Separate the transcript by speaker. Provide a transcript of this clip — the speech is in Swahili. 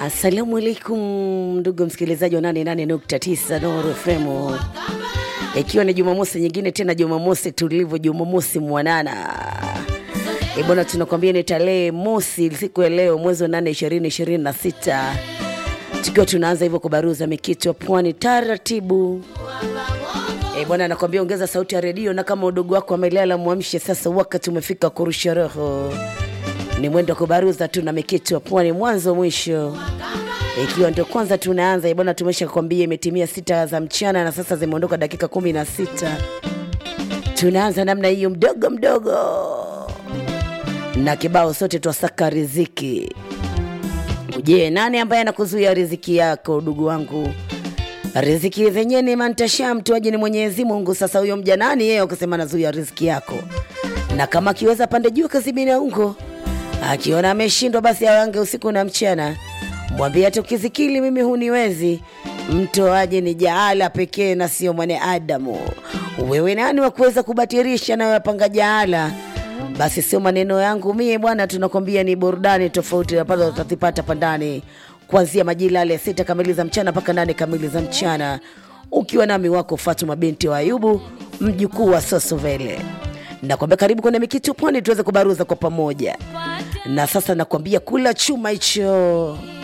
Speaker 1: Assalamu alaikum ndugu msikilizaji wa 88.9 Nuru FM, ikiwa ni Jumamosi nyingine tena, Jumamosi tulivu, Jumamosi mwanana e bwana, tunakwambia ni tarehe mosi, siku ya leo, mwezi wa 8 2026, tukiwa tunaanza hivyo kubaruza mikito ya pwani taratibu. E bwana, nakwambia ongeza sauti ya redio, na kama udogo wako amelala mwamshe sasa, wakati umefika kurusha roho ni mwendo wa kubaruza tu na mikito ya pwani mwanzo mwisho, ikiwa ndio kwanza tunaanza bwana. Tumesha kwambia imetimia sita za mchana na sasa zimeondoka dakika kumi na sita. Tunaanza namna hiyo mdogo mdogo na kibao sote twasaka riziki. Je, nani ambaye anakuzuia riziki yako ndugu wangu? Riziki zenyewe ni mantasha mtoaji ni Mwenyezi Mungu. Sasa huyo mja nani yeye ukasema nazuia riziki yako? Na kama akiweza pande juu kazibina ungo akiona ameshindwa basi awange usiku na mchana, mwambie hata ukizikili mimi huniwezi. Mtoaji ni jaala pekee na sio mwanadamu. Wewe nani wa kuweza kubatirisha na yapanga jaala? Basi sio maneno yangu mie bwana, tunakwambia ni burudani tofauti ambazo utazipata pandani kuanzia majira yale sita kamili za mchana mpaka nane kamili za mchana, ukiwa nami wako Fatuma binti wa Ayubu, mjukuu wa Sosovele. Nakwambia karibu kwenye Mikitu Pwani tuweze kubaruza kwa pamoja. Na sasa nakwambia kula chuma hicho